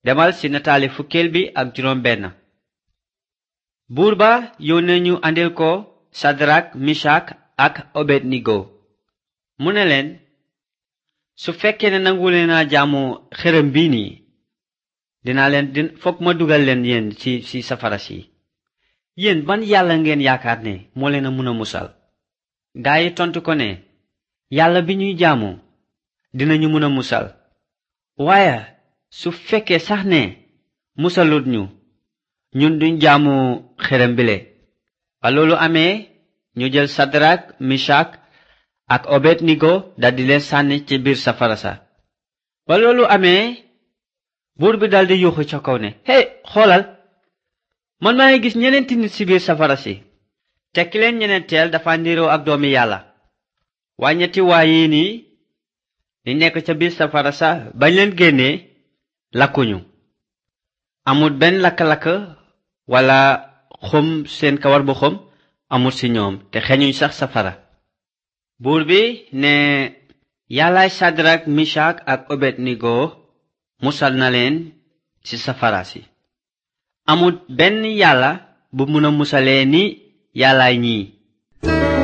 demal ci nataali fukkeel bi ak juróom benn buur ba yónnee ñu andil ko sadrak misak ak obednigo mu ne leen su fekkee ne nangu leen a jaamu xërëm bii nii dinaa leen din fokk ma dugal leen yéen ci ci safara si yéen ban yàlla ngeen yaakaar ne moo leen a mun a musal gaa yi tontu ko ne yàlla bi ñuy jaamu dinañu mun a musal waaye su fekkee sax ne musalut ñu ñun duñ jaamu xërëm bile ba loolu amee ñu jël sadrak misak ak obednigo daldi leen sànni ci biir safara sa ba loolu amee buur bi daldi yuuxu ca kaw ne hey xoolal man maa ngi gis ñeneenti nit ci biir safara si te ki leen ñeneenteel dafa ndiroo ak doomi yàlla waaye ñetti waa yii nii di nekk ca biir safara sa bañ leen génnee lakkuñu amul benn lakk-lakk wala xom seen kawar bu xom amul ci ñoom te xeñuñ sax safara buur bi ne yàllaay sadrak misak ak obednigo musal na leen ci safara si amul benn yàlla bu mun a musalee ni yàllaay ñii